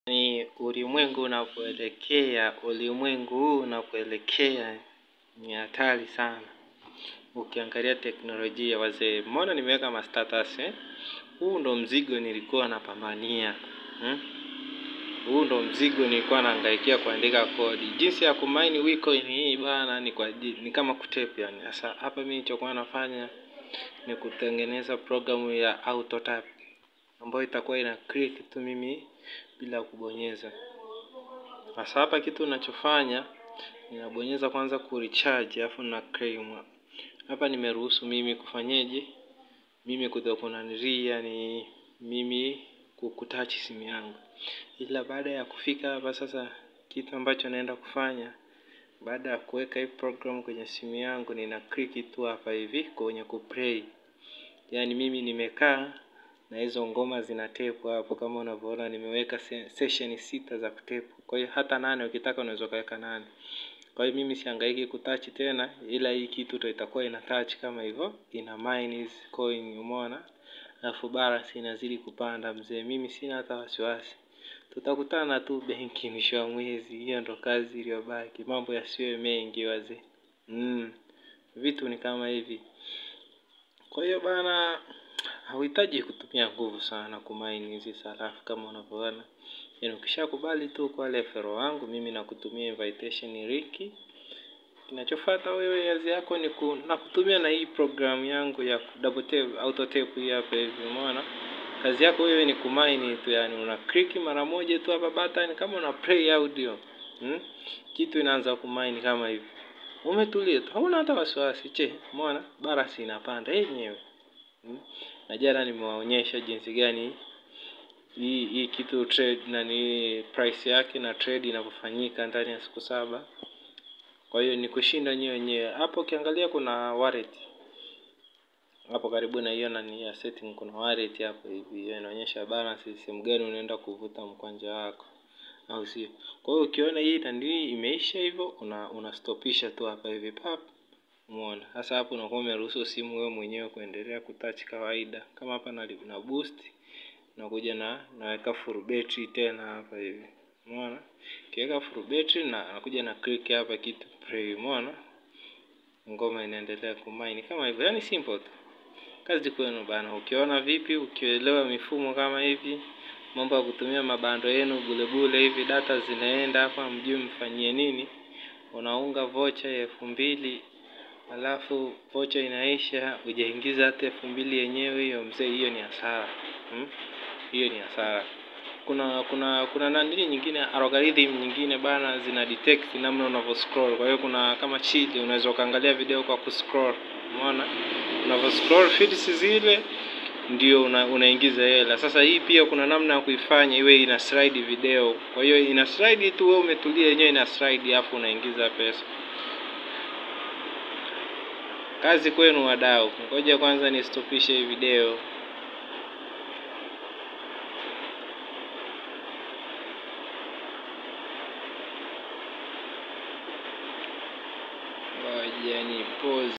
Ni ulimwengu unapoelekea, ulimwengu huu unapoelekea ni hatari sana. Ukiangalia teknolojia wazee, mbona nimeweka mastatus eh? Huu ndo mzigo nilikuwa napambania hmm? Huu ndo mzigo nilikuwa nahangaikia kuandika kodi. Jinsi ya kumaini Bitcoin hii bana ni kwa ni kama kutape yani. Sasa hapa mimi nilichokuwa nafanya ni kutengeneza programu ya autotap ambayo itakuwa ina click tu mimi bila kubonyeza. Sasa hapa kitu unachofanya ninabonyeza kwanza kurecharge alafu na claim. Hapa nimeruhusu mimi kufanyeje? Mimi kutokunanilia ni mimi kukutouch simu yangu. Ila baada ya kufika hapa sasa kitu ambacho naenda kufanya baada ya kuweka hii program kwenye simu yangu nina click tu hapa hivi kwenye kuplay. Yaani mimi nimekaa na hizo ngoma zinatepu hapo kama unavyoona nimeweka session sita za kutepu. Kwa hiyo hata nane ukitaka unaweza ukaweka nane. Kwa hiyo mimi sihangaiki kutouch tena ila hii kitu ndo itakuwa ina touch kama hivyo ina mine hizi coin umeona. Alafu balance inazidi kupanda mzee mimi sina hata wasiwasi. Tutakutana tu benki mwisho wa mwezi hiyo ndo kazi iliyobaki mambo yasiwe mengi wazee. Mm. Vitu ni kama hivi. Kwa hiyo bana hauhitaji kutumia nguvu sana kumaini hizi sarafu kama unavyoona. Yaani ukishakubali tu kwa referral wangu mimi nakutumia invitation link. Kinachofuata wewe kazi yako ni ku, nakutumia na hii program yangu ya double tap auto tap hii hapa hivi umeona. Kazi yako wewe ni kumaini tu yani una click mara moja tu hapa button kama una play audio. Hmm? Kitu inaanza kumaini kama hivi. Umetulia tu hauna hata wasiwasi che umeona balance inapanda yenyewe. Hmm? Na jana nimewaonyesha jinsi gani hii hii kitu trade na ni price yake na trade inavyofanyika ndani ya siku saba. Kwa hiyo ni kushinda nyewe wenyewe. Hapo ukiangalia kuna wallet. Hapo karibu na hiyo nani ya setting kuna wallet hapo hivi. Hiyo inaonyesha balance sehemu gani unaenda kuvuta mkwanja wako. Au sio? Kwa hiyo ukiona hii nani imeisha hivyo una unastopisha tu hapa hivi pap. Umeona? Sasa hapo unakuwa umeruhusu simu wewe mwenyewe kuendelea kutouch kawaida. Kama hapa na, na boost nakuja na naweka full battery tena hapa hivi. Umeona? Kiweka full battery na nakuja na click hapa kitu play. Umeona? Ngoma inaendelea kumaini kama hivyo. Yaani simple tu. Kazi kwenu bana. Ukiona vipi, ukielewa mifumo kama hivi, mambo ya kutumia mabando yenu bule bule hivi, data zinaenda hapa, mjui mfanyie nini, unaunga vocha ya elfu mbili alafu vocha inaisha, hujaingiza hata elfu mbili yenyewe, hiyo mzee, hiyo ni hasara hmm? Hiyo ni hasara. Kuna kuna kuna nani nyingine, algorithm nyingine bana, zina detect namna unavyo scroll. Kwa hiyo kuna kama chili, unaweza ukaangalia video kwa kuscroll, umeona unavyo scroll feeds zile ndio una, unaingiza hela. Sasa hii pia kuna namna ya kuifanya iwe ina slide video. Kwa hiyo ina slide tu, wewe umetulia yenyewe ina slide, hapo unaingiza pesa. Kazi kwenu wadau. Ngoja kwanza nistopishe hii video. Ngoja ni pause.